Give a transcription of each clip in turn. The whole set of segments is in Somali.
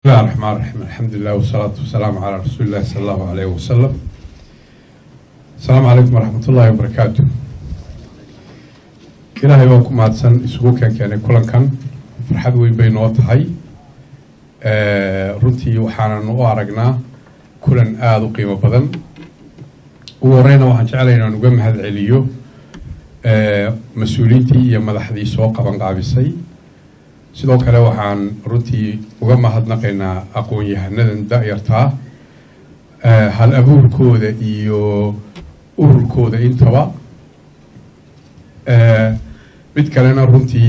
بسم الله الرحمن الرحيم الحمد لله والصلاة والسلام على رسول الله صلى الله عليه وسلم السلام عليكم ورحمة الله وبركاته ilaahay baan ku mahadsan isugu keenkeenay kulankan farxad weyn bay noo tahay runtii waxaanan u aragnaa kulan aada u qiimo badan ugu horeyna waxaan jeclay inaan uga mahad celiyo mas-uuliyiintii iyo madaxdii soo qaban qaabisay sidoo kale waxaan runtii uga mahadnaqaynaa aqoon-yahanadan da-yartaa hal abuurkooda iyo ururkooda intaba mid kalena runtii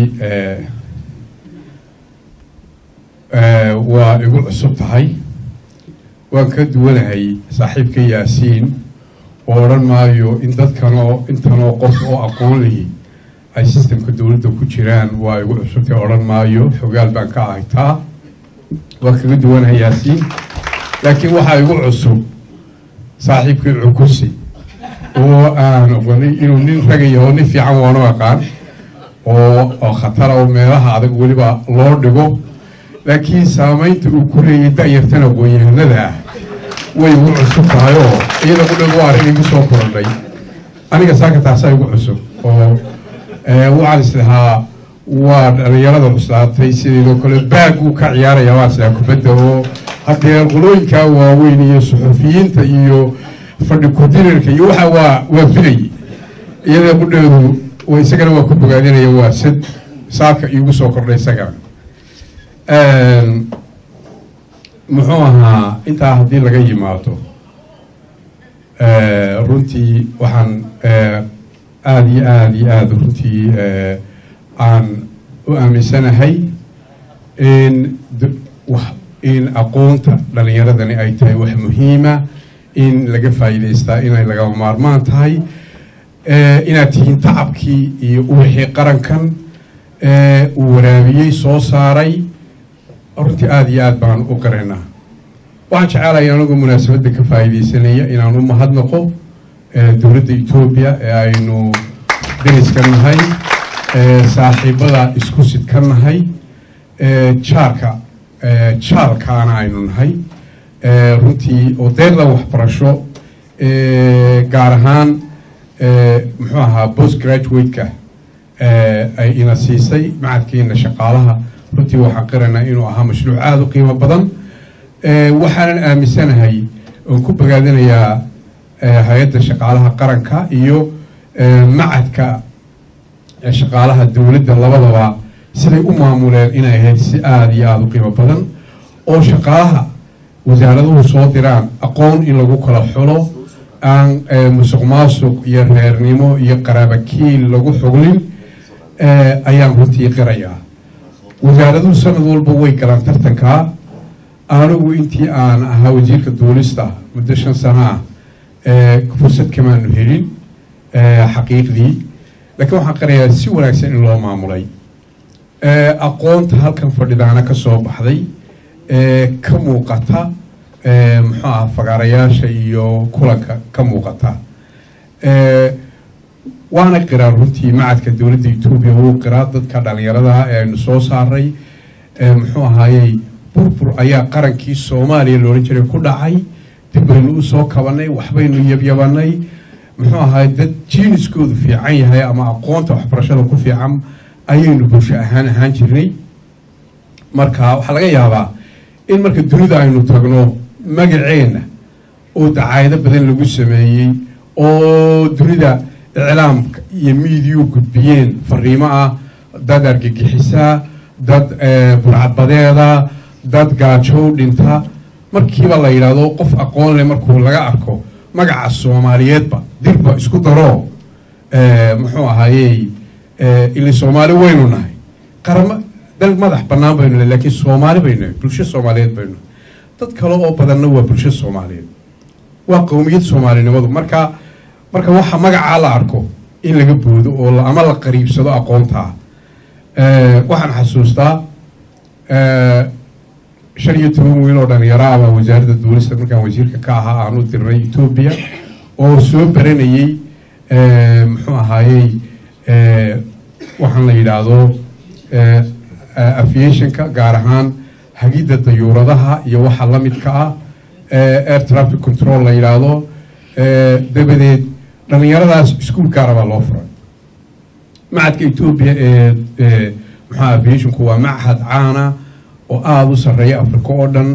waa igu cusub tahay waan ka duwanahay saaxiibka yaasiin oo odhan maayo in dadkanoo intanoo qof oo aqoon lihi ay sistemka dowladda ku jiraan waa igu cusubtay odhan maayo xogaal baan ka ahay taa waan kaga duwanahay yaasiin laakiin waxaa igu cusub saaxiibkii cukusi oo aan oganay inuu nin ragaya oo nin fiican waanu aqaan oo oo khatara oo meelaha adag weliba loo dhigo laakiin saamaynta uu ku leeyay da-yartan aqoon-yahanada ah way igu cusub tahay oo iyada qudheg waa arrin igu soo korodhay aniga saaka taasaa igu cusub oo waxaan islahaa waa dhalinyarada cuslaatay sideedoo kale baag uu ka ciyaaraya waan islahaa kubadda oo haddee qolooyinkaa waaweyn iyo suxufiyiinta iyo fadhi kudirarka iyo waxa waa waa filay iyada qudheedu wa isagana waa ku bogaadinaya waa sad saaka iigu soo kordhay isagana muxuu ahaa intaa haddii laga yimaado runtii waxaan aada iyo aada iyo aada runtii aan u aaminsanahay in in aqoonta dhalinyaradani ay tahay wax muhiima in laga faa'iidaystaa inay lagama maarmaan tahay inaad tihiin tacabkii iyo uwixii qarankan uu waraabiyey soo saaray runtii aada iyo aad baan u qaraynaa waxaan jecelahay anigu munaasabadda ka faa'iidaysanaya inaan u mahadnaqo dowladda etoobiya ee aynu dariska nahay saaxiibada isku sidka nahay jaarka jaalkaana aynu nahay runtii oo deeqda waxbarasho gaar ahaan muxuu ahaa post graduate-ka ay ina siisay macadkiina shaqaalaha runtii waxaan qiraynaa inuu ahaa mashruuc aada u qiimo badan waxaanan aaminsanahay oon ku bogaadinayaa hay-adda shaqaalaha qaranka iyo macadka shaqaalaha dowladda labadaba siday u maamuleen inay ahayd si aada iyo aada u qiimo badan oo shaqaalaha wasaaraduhu soo diraan aqoon in lagu kala xulo aan musuq maasuq iyo reernimo iyo qaraabakiil lagu xuglin ayaan runtii qirayaa wasaaraduhu sanad walba way galaan tartankaa anigu intii aan ahaa wasiirka duulista muddo shan sano ah fursad kamaanu helin xaqiiqdii laakiin waxaan qirayaa si wanaagsan in loo maamulay aqoonta halkan fadhidaana ka soo baxday ka muuqata muxuu aha fagaarayaasha iyo kulanka ka muuqata waana qiraa runtii macadka dowladda etoobiya wuu qiraa dadka dhalinyaradaha ee aynu soo saaray muxuu ahaayey burbur ayaa qarankii soomaaliya loodhan jiray ku dhacay dib baynu usoo kabanay waxbaynu yabyabanay muxuu ahaay dad jiiniskoodu fiican yahay ama aqoonta waxbarashada ku fiican ayaynu bulsho ahaan ahaan jirnay marka waxaa laga yaabaa in marka dunida aynu tagno magaceenna oo dacaayado badan lagu sameeyey oo dunida iclaamka iyo miidiyu gudbiyeen fariimo ah dad argagixisaa dad burcadbadeeda dad gaajow dhinta markiiba la yidhaahdo qof aqoon leh markuu laga arko magaca soomaaliyeedba dirba isku daro muxuu ahaayey ili soomaali waynu nahay qarama dal madax bannaan baynu nahay lakiin soomaali baynu nahay bulsho soomaaliyeed baynu nahay dad kale oo badanna waa bulsho soomaaliyeed waa qowmiyad soomaalinimadu marka marka waxa magacaa la arko in laga boodo oo ama la qariibsado aqoontaa waxaan xasuustaa shan iyo toban wiil oo dhalinyaro ama wasaaradda duulista markaan wasiirka ka ahaa aan u dirnay etoobiya oo soo baranayey muxuu ahaayey waxaan la yidhaahdo aviationka gaar ahaan hagidda dayuuradaha iyo waxa la midka ah air traffic control la yidhaahdo dabadeed dhallinyaradaas iskuul gaara baa loo furay macadka etoobiya ee maxaa aviationku waa machad caana oo aada u sarreeya africa oo dhan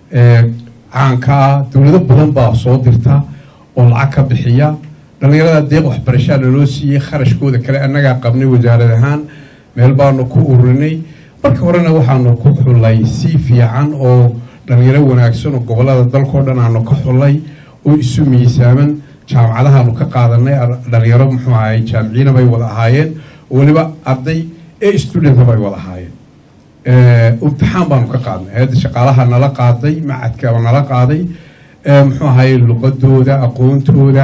caanka ah dowlado badan baa soo dirta oo lacag ka bixiya dhallinyarada deeq waxbarashaa naloo siiyey kharashkooda kale annagaa qabnay wasaarad ahaan meel baanu ku ururinay marka horena waxaanu ku xullay si fiican oo dhallinyaro wanaagsan oo gobollada dalkao dhan aanu ka xullay oo isu miisaaman jaamacadahaanu ka qaadanay dhallinyaro muxuu ahay jaamiciina bay wada ahaayeen oo weliba arday ee studenta bay wada ahaayeen imtixaan baanu ka qaadnay hay-adda shaqaalaha nala qaaday macadka nala qaaday muxuu ahay luqadooda aqoontooda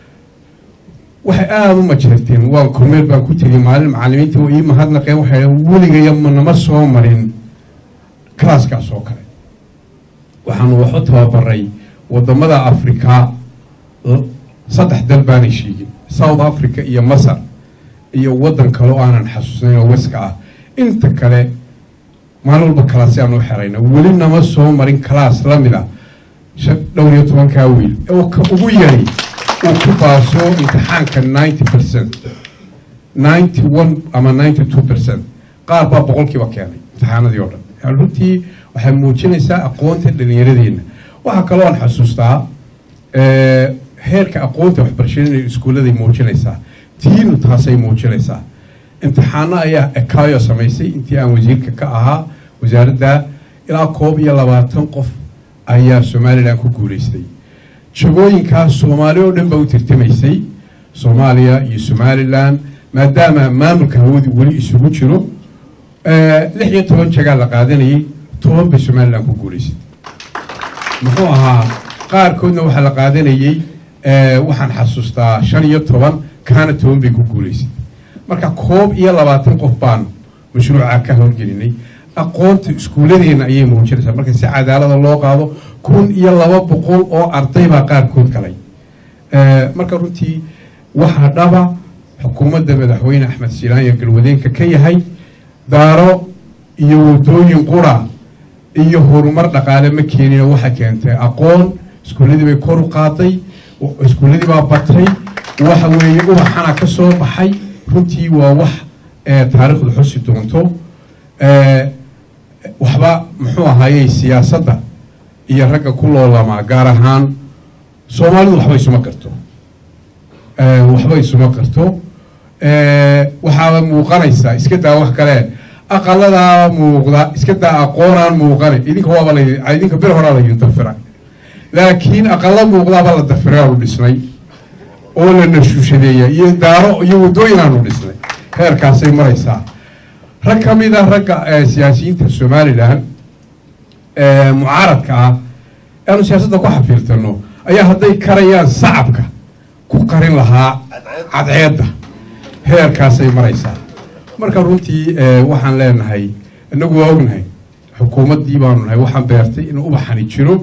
waxay aada u majeerteen waan kormeel baan ku tegay maalin macalimiinta ii mahadnaqeen waxay weligaya manama soo marin kalaaskaas oo kale waxaanu waxu tababaray wadamada africa saddex dal baanay sheegin south africa iyo masar iyo waddan kale oo aanan xasuusnayn oo weska ah inta kale maalin walba kalaasi aanu xerayna weli nama soo marin kalaas la mid a dhowr iyo tobankaa wiil oo ka ugu yari uu ku baaso imtixaanka ninety percent ninety one ama ninety two percent qaar baa boqolkiiba keenay imtixaanadii oo dhan runtii waxay muujinaysaa aqoonta dhallinyaradeenna waxaa kaloo aan xasuustaa heerka aqoonta waxbarashada inay iskuulladay muujinaysaa tiinu taasay muujinaysaa imtixaano ayaa ekayo samaysay intii aan wasiirka ka ahaa wasaaradda ilaa koob iyo labaatan qof ayaa somalilan ku guulaystay jagooyinkaas soomaali oo dhan baa u tirtamaysay soomaaliya iyo somalilan maadaama maamulka hawadu weli isugu jiro lix iyo toban jagaa la qaadanayay toban bay somalilan ku guulaysay muxuu ahaa qaarkoodna waxaa la qaadanayey waxaan xasuustaa shan iyo toban kaana toban bay ku guulaysay marka koob iyo labaatan qof baan mashruuca ka howlgelinay aqoonta iskuulladeena ayay muujinaysaa marka si cadaalada loo qaado kun iyo laba boqol oo arday baa qaarkood galay marka runtii waxaa dhaba xukuumadda madaxweyne axmed silaanya galwadeenka ka yahay daaro iyo wadooyin qura iyo horumar dhaqaale ma keenino waxay keentay aqoon iskuulladii bay kor u qaaday iskuulladii baa batay waxa weeye ubaxana ka soo baxay runtii waa wax taariikhdu xusi doonto waxba muxuu ahaayey siyaasadda iyo ragga ku loolamaa gaar ahaan soomaalidu waxba isuma karto waxba isuma karto waxaaba muuqanaysaa iska daa wax kale aqaladaa muuqda iska daa aqoonaan muuqane idinka waaba la idinka bir horaa laydin dafira laakiin aqala muuqdaaba la dafiraanu dhisnay oo la nashuushadeeya iyo daaro iyo waddooyinaanu dhisnay heerkaasay maraysaa rag ka mid a ragga siyaasiyiinta somalilan mucaaradka ah aanu siyaasadda ku xafiirtano ayaa hadday karayaan sacabka ku qarin lahaa cadceedda heerkaasay maraysaa marka runtii waxaan leenahay inagu waa ognahay xukuumaddii baanu nahay waxaan beertay inuu ubaxani jiro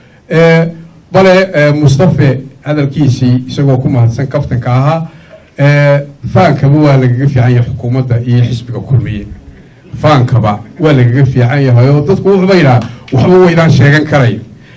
bale mustafe hadalkiisii isagoo ku mahadsan kaftanka ahaa faankaba waa lagaga fiican yahay xukuumadda iyo xisbiga kulmiye faankaba waa lagaga fiican yahay oo dadku wuxuuba yidhaha waxba waydaan sheegan karayo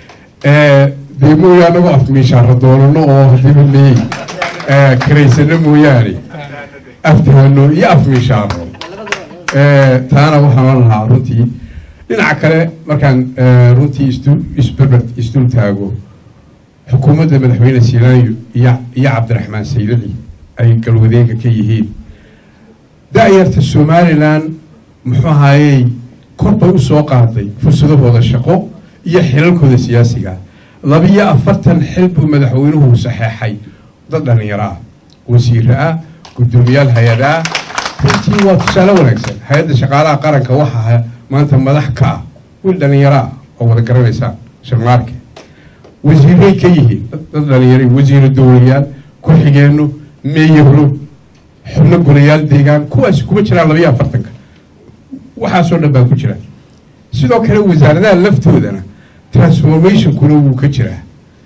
dee mooya anagoo afmiishaara doonano oo hadiba leey karaysano mooyaane aftahano iyo afmiishaaro taana waxaan lahaa runtii dhinaca kale markaan runtii isberber isdul taago xukuumadda madaxweyne silaanyo iyo iyo cabdiraxmaan saydaci ay galwadeenka ka yihiin da-yarta somalilan muxuu ahaayey kor bay u soo qaaday fursadahooda shaqo iyo xilalkooda siyaasiga labiyo afartan xil buu madaxweynuhu saxeexay dad dhallinyaro ah wasiire ah guddoomiyaal hay-ada ah runtii waa tusaale wanaagsan hay-adda shaqaalaha qaranka waxaa maanta madax ka ah wiil dhallinyaro ah oo wada garanaysaan sharmaarke wasiiray ka yihiin dad dhallinyara wasiiro dowlayaal ku-xigeenno meeyahlo xubno golayaal deegaan kuwaasi kuma jiraan labayo afartanka waxaasoo dhan baa ku jira sidoo kale wasaaradaha laftoodana transformationkuna wuu ka jiraa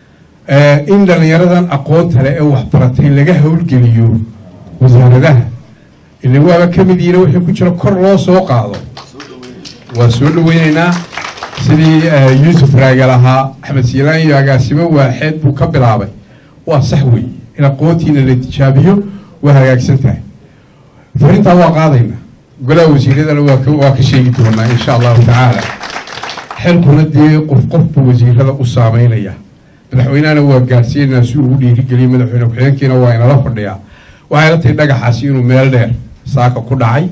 in dhallinyaradan aqoonta leh ee waxbaratay laga howlgeliyo wasaaradaha ila waaba ka mid yihiin wixii ku jira kor loo soo qaado waa soo dhaweynaynaa sidii yuusuf raagel ahaa axmed siilaan iyo agaasimo waaxeed buu ka bilaabay waa sax wey in aqoontiina la tijaabiyo waa hagaagsan tahay farintaa waa qaadayna golaha wasiiradana waa ka sheegi doonaa insha allahu tacaala xilkuna dee qof qofbu wasiirada u saameynaya madaxweynehana waa gaadhsiinaa si uu u dhiirigeliya madaxweyne ku-xigeenkiina waa inala fadhiyaa waxay la tahay dhagaxaasi inuu meel dheer saaka ku dhacay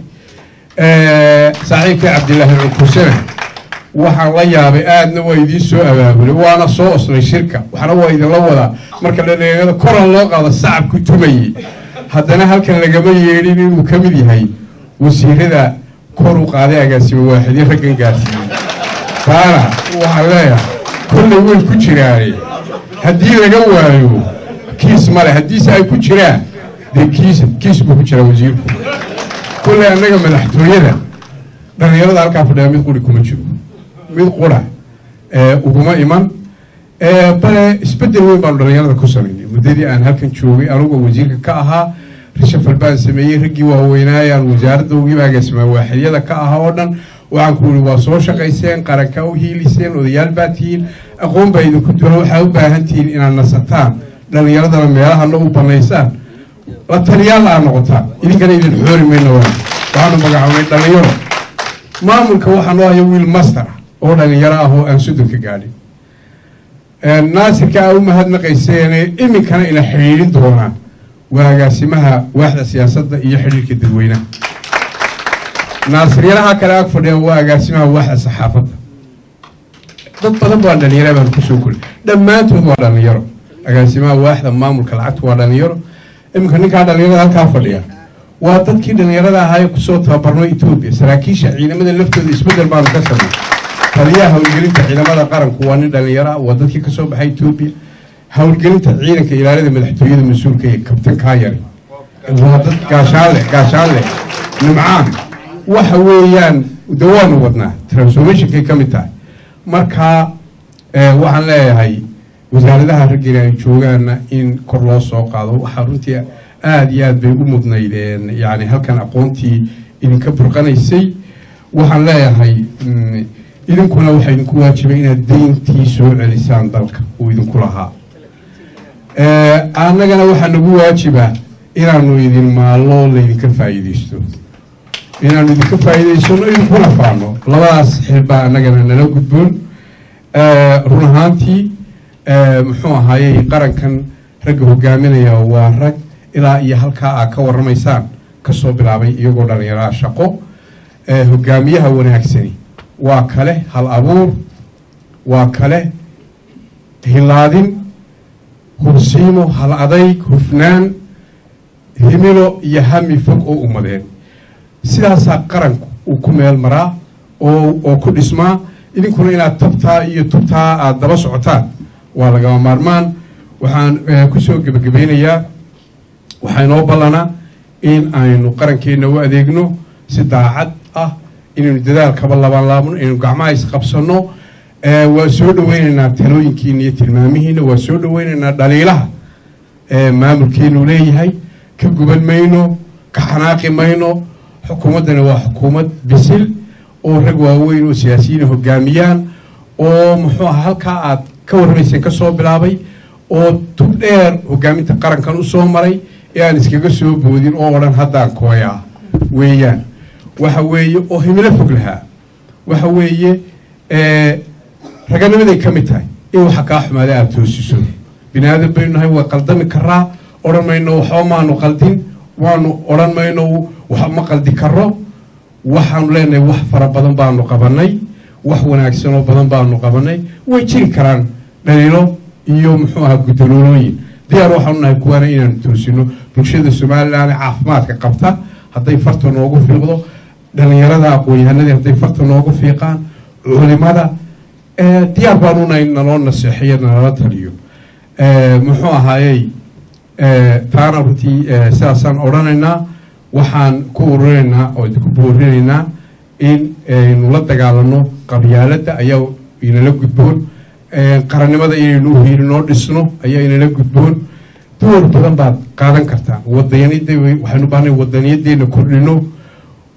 saaxiibkii cabdilaahi cunkusene waxaan la yaabay aadna waa idiin soo abaabulay waana soo osnay shirka waxna waa idinla wadaa marka dhalinyarada koran loo qaado sacabku tumayey haddana halkan lagama yeedhin inuu ka mid yahay wasiirada kor u qaaday agaasimo waaxidyo raggan gaarsiiyey taana waxaan leeyahay kollay way ku jiraane haddii laga waayo kiis male haddiise ay ku jiraan dee kiis kiis buu ku jiraa wasiirku kollay annaga madaxtooyada dhalinyarada halkaa fadhiya mid quri kuma jiro mid qura uguma iman bale isbedel weyn baanu dhalinyarada ku samaynay muddadii aan halkan joogay anugoo wasiirka ka ahaa rishafal baan sameeyey raggii waaweynaayaan wasaaradda ugiiba agaasimaa waaxidyada ka ahaa oo dhan waxaan ku yidhi waa soo shaqayseen qaranka u hiiliseen odayaal baa tihiin aqoon baa idinku dula waxaa u baahan tihiin inaad nasataan dhalinyaradana meelahana u banaysaan la taliyaal aa noqotaan idinkana idin xoori mayno waxaanu magacownay dhalinyaro maamulka waxaa noo haya wiil master oo dhalinyaro ah oo aan sodonka gaadhin naasirka aa u mahadnaqayseene iminkana ina xidhiidhin doonaa waa agaasimaha waaxda siyaasadda iyo xidhiirka dadweynaha naasiryaraha kale ag fadhiya waa agaasimaha waaxda saxaafadda dad badan baa dhalinyara baan kusoo kori dhammaantood waa dhalinyaro agaasimaha waaxda maamulka lacagta waa dhalinyaro iminka ninkaa dhalinyarada halkaa fadhiya waa dadkii dhalinyarada ahaa ee kusoo tababarno etoobiya saraakiisha ciidamada laftooda isbedel baanu ka samay taliyaha howlgelinta ciidamada qaranku waa nin dhalinyaro ah waa dadkii kasoo baxay etoobiya howlgelinta ciidanka ilaalada madaxtooyada mas-uulka ee kabtan kaayari waa dad gaashaanle gaashaanle nimcaan waxa weeyaan de waanu wadnaa transformationkay ka mid tahay marka waxaan leeyahay wasaaradaha raggiina ay joogaana in kor loo soo qaado waxaa runtii aada iyo aad bay u mudnaydeen yani halkan aqoontii idinka burqanaysay waxaan leeyahay idinkuna waxaa idinku waajibay inaad deyntii soo celisaan dalka uu idinku lahaa annagana waxaa nagu waajiba inaanu idin maallo laydinka faa'iidaysto inaanu idinka faa'iidaysano idinkuna faano labadaas xilbaa annagana nala gudboon run ahaantii muxuu ahaayey qarankan ragga hogaaminaya waa rag ilaa iyo halkaa aad ka warramaysaan kasoo bilaabay iyagoo dhallinyaraha shaqo hogaamiyaha wanaagsani waa kale hal abuur waa kale hilaadin hursiimo hal adayg hufnaan himilo iyo hami fog oo ummadeen sidaasaa qaranku uu ku meel maraa oo oo ku dhismaa idinkuna inaad tabtaa iyo tubtaa aada daba socotaan waa lagama maarmaan waxaan kusoo gebagabeynayaa waxaa inoo ballanaa in aynu qarankeenna u adeegno si daacad ah inaynu dadaalkaba laban laabno inaynu gacmaha isqabsanno waa soo dhaweynaynaa talooyinkiina iyo tilmaamihiina waa soo dhaweynaynaa dhaliilaha maamulkeenu leeyahay ka guban mayno ka xanaaqi mayno xukuumaddani waa xukuumad bisil oo rag waaweyn oo siyaasiyiina hogaamiyaan oo muxuu aha halkaa aad ka warramayseen ka soo bilaabay oo tub dheer hogaaminta qarankan u soo maray ee aan iskaga soo boodin oo odhan haddaan kooyaa weeyaan waxa weeye oo himilo fog lahaa waxa weeye raganimaday ka mid tahay in waxa kaa xumaada aada toosiso bini aadan baynu nahay waa qaldami karaa odhan mayno waxba maanu qaldin waanu odhan mayno wax ma qaldi karo waxaanu leenahay wax fara badan baanu qabanay wax wanaagsanoo badan baanu qabanay way jiri karaan dhaliilo iyo muxuu ahaa gudaloolooyin diyaar waxaanu nahay kuwaana inaanu toosino bulshada somalilan caafimaadka qabta hadday farta noogu fiiqdo dhalinyarada aqoon-yahanadii hadday farta noogu fiiqaan culimada diyaar baanu nahay naloo naseexiyo nalala taliyo muxuu ahaayey taana runtii sidaasaan odhanaynaa waxaan ku ururinaynaa oo ku boorinaynaa in aynu la dagaalano qabyaaladda ayaa inala gudboon qarannimada inaynu uhiilinoo dhisno ayaa inala gudboon door badan baad qaadan kartaa wadaniyada waxaynu baahnay wadaniyadeena kordhino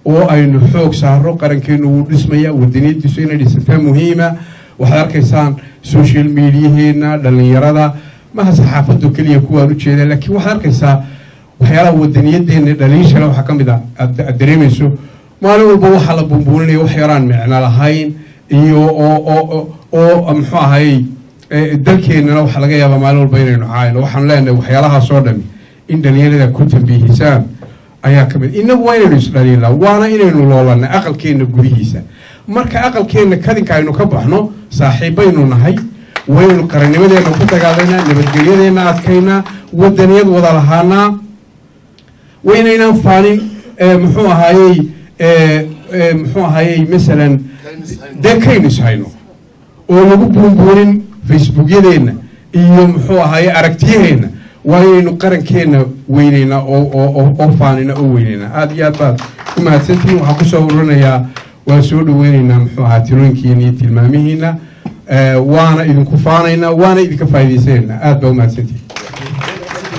oo aynu xoog saaro qarankeenu wuu dhismaya wadaniyadiisu inay dhisantaa muhiima waxaad arkaysaan social mediaheena dhalinyarada maha saxaafadu keliya kuwaan ujeeda laakiin waxaad arkaysaa waxyaalaha wadaniyadeena dhaliishale waxaa ka mid a aad dareemayso maalin walba waxaa la bumbuuninaya wax yaraan micno lahayn iyo oo oo muxuu ahayey dalkeenana waxaa laga yaabaa maalin walba inaynu caayno waxaanu leenahay waxyaalahaas oo dhami in dhalinyarada ku tambiihisaan ayaa ka mid inagu waa inaynu isdhaliilnaa waana inaynu loolanay aqalkeenna gudihiisa marka aqalkeenna kadinka aynu ka baxno saaxiibbaynu nahay waynu qarannimadeenna ku dagaalaynaa nabadgelyadeenna adkaynaa wadaniyad wada lahaanaa waynaynaan faanin muxuu ahaayey muxuu ahaayey masalan dee kaynu ishayno oo lagu buunbuunin facebookyadeenna iyo muxuu ahaayey aragtiyaheenna waa inaynu qarankeenna weyneynaa oo faanina oo weyneynaa aada iyo aad baad ku mahadsantihiin waxaan kusoo ururinayaa waan soo dhaweyneynaa muxuu ahaa tilooyinkiina iyo tilmaamihiina waana idinku faanaynaa waana idinka faa'idaysanaynaa aad baa u mahadsantihiin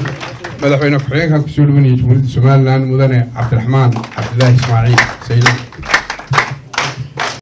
madaxweyne ku-xigeenkan kusoo dhaweynaya jumhuuriyadda somalilan mudane cabdiraxmaan cabdilaahi ismaaciil saylan